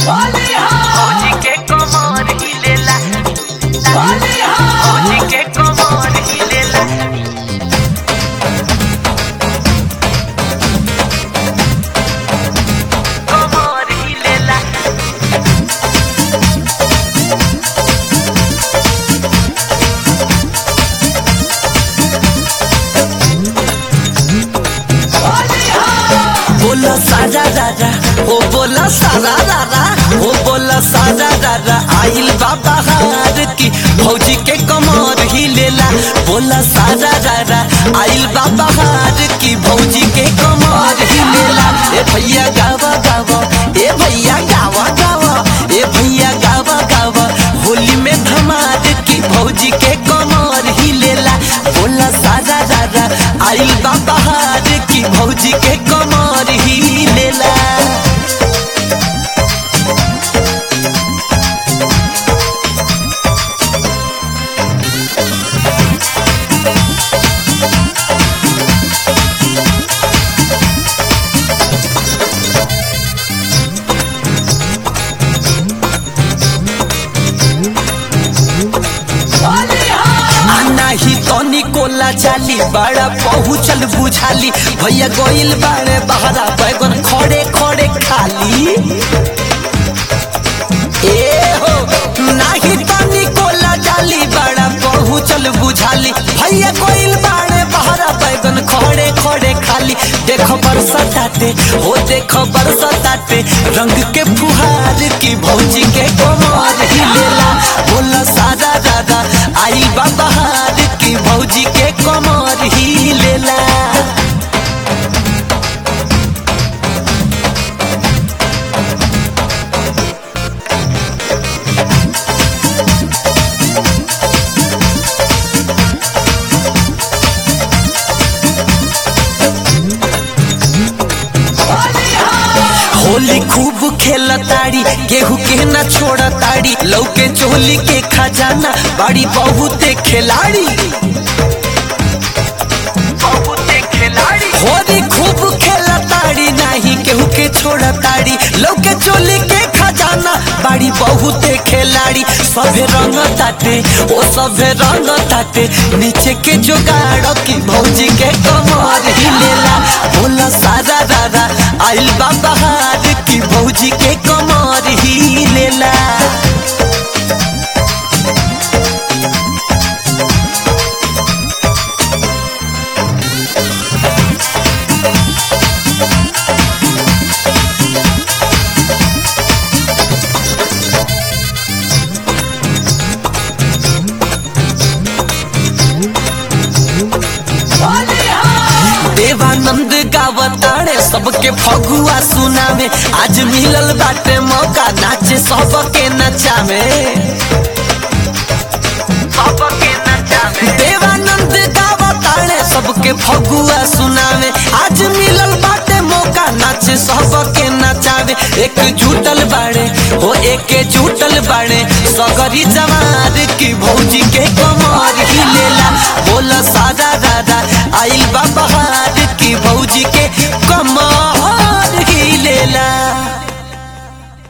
फौजी के कमर हिलेला फौजी के कमर हिलेला कमर हिलेला बोला सारा रारा ओ बोला सारा रारा ओ बोला सारा रारा आइल बाबा हार की भौजी के कमर ही लेला बोला सारा रारा आइल बाबा हार की भौजी के कमर ही लेला ए भैया गावा गावा ए भैया गावा गावा ए भैया गावा गावा होली में धमार की भौजी के कमर ही लेला बोला सारा रारा आइल बाबा हार की भौजी के कमर ही लेला आना ही तनी कोला चाली बड़ा पहुँचल बुझाली भैया गोइल बाड़े बहरा बैगन खड़े खड़े खाली ए हो नाही तनी कोला चाली बड़ा पहुँचल बुझाली भैया गोइल बाड़े बहरा बैगन खड़े खड़े खाली देखो बरसताते हो देखो बरसताते रंग के फुहार की भौजी के कमर हिलेला बोला सादा दादा आई बहार की भौजी के कमर ही लेला होली खूब खेलताड़ी केहू के न छोड़ताड़ी लौके चोली के खजाना बड़ी बहुते खिलाड़ी बहुते खिलाड़ी होली खूब खेलताड़ी नहीं केहू के छोड़ताड़ी लौके चोली के खजाना बड़ी बहुते खिलाड़ी सभे रंग ताटे ओ सभे रंग ताटे नीचे के जोगाड़ की भौजी के कमर हिलेला बोला सारा दादा आइल बाबा हार की भौजी के कमर हिलेला देवानंद गावताड़े सबके फगुआ सुनावे आज मिलल बाटे मौका नाचे सबके नचावे सबके नचावे देवानंद गावताड़े सबके फगुआ सुनावे आज मिलल बाटे मौका नाचे सबके नचावे एक जुटल बाड़े हो एक जुटल बाड़े सगरी जवान